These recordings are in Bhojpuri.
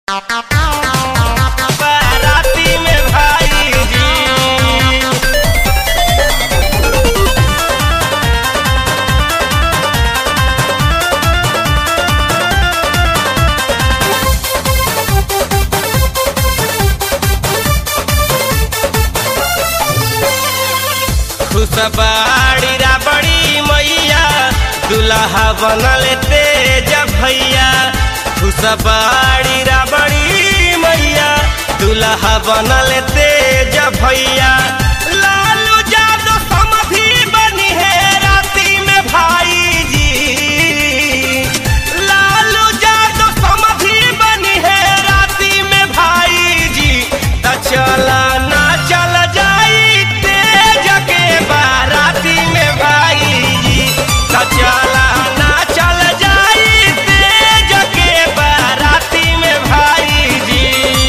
बाराती में भाई जी खुशबाड़ी राबड़ी मैया दुल्हा बनल तेज भैया खुशबाड़ी राबड़ी मैया दुल्हा बनल तेज भैया लालू जादव समधी बनी है राती में भाई जी लालू जादव समधी बनी है राती में भाई जी त चला ना चल जाई तेज के बाराती में भाई जी त चला ना चल जाई तेज के बाराती में भाई जी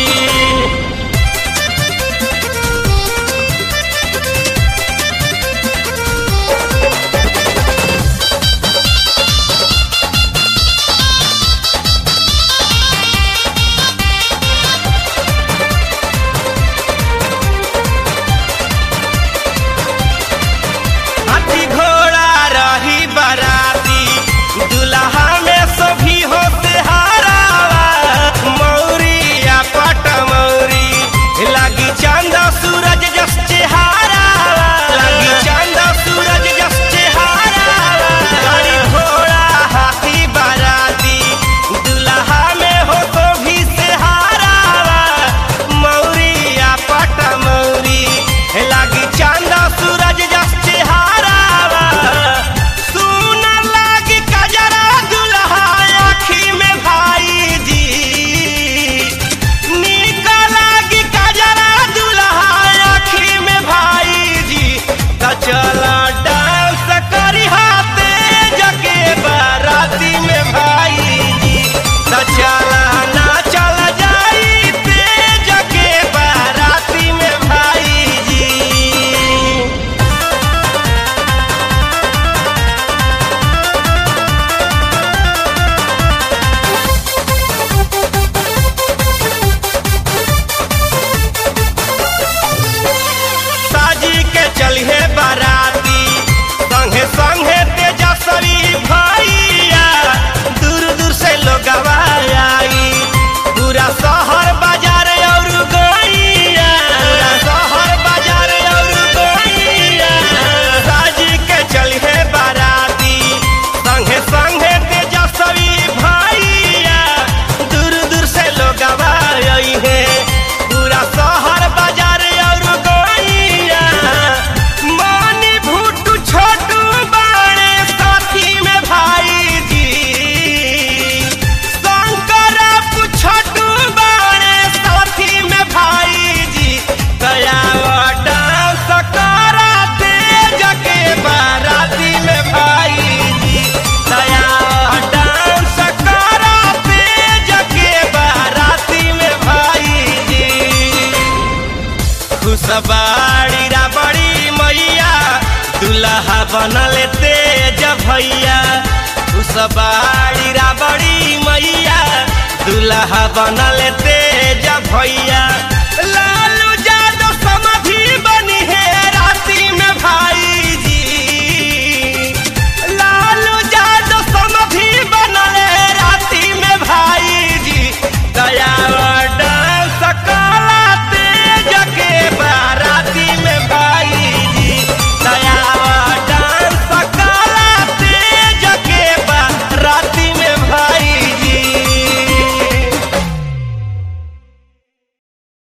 हाथी घोड़ा रही बराती दुल्हा में सभी होते हारावा मौरिया पट मौरी लगी चांद सूरज जस चेहारा लगी चांद सूरज जस चेहारा गाड़ी घोड़ा हाथी बराती दुल्हा में हो तो भी से हारावा मौरिया पट मौरी लागी चांद सूरज जस चेहारावा सुन लागी कजरा दुल्हा आखी में भाई जी नीक लागी कजरा दुल्हा आखी में भाई जी त चला डांस करी हाथे जगे बाराती में भाई जी त चला ना चल जाई तेज के बाराती में भाई जी साजी के चलिए बाराती संगे संगे तेजस्वी भैया दूर दूर से लोग आई पूरा शहर बाजार और गैया पूरा शहर बाजार और गैया साजी के चलिए बाराती संगे संगे तेजस्वी भैया दूर दूर से लोग आई है पूरा शहर बाजार और गैया मानी भूटू छोटू बाणे साथी में भाई जी शंकर छोटू बाणे साथी में भाई जी दया डांस करा तेज के बाराती में भाई जी दया डांस करा तेज के बाराती में भाई जी खुशबाड़ी राबड़ी मैया दुल्हा बनल तेज भैया खुशबाड़ी राबड़ी मैया दुल्हा बनल तेज भैया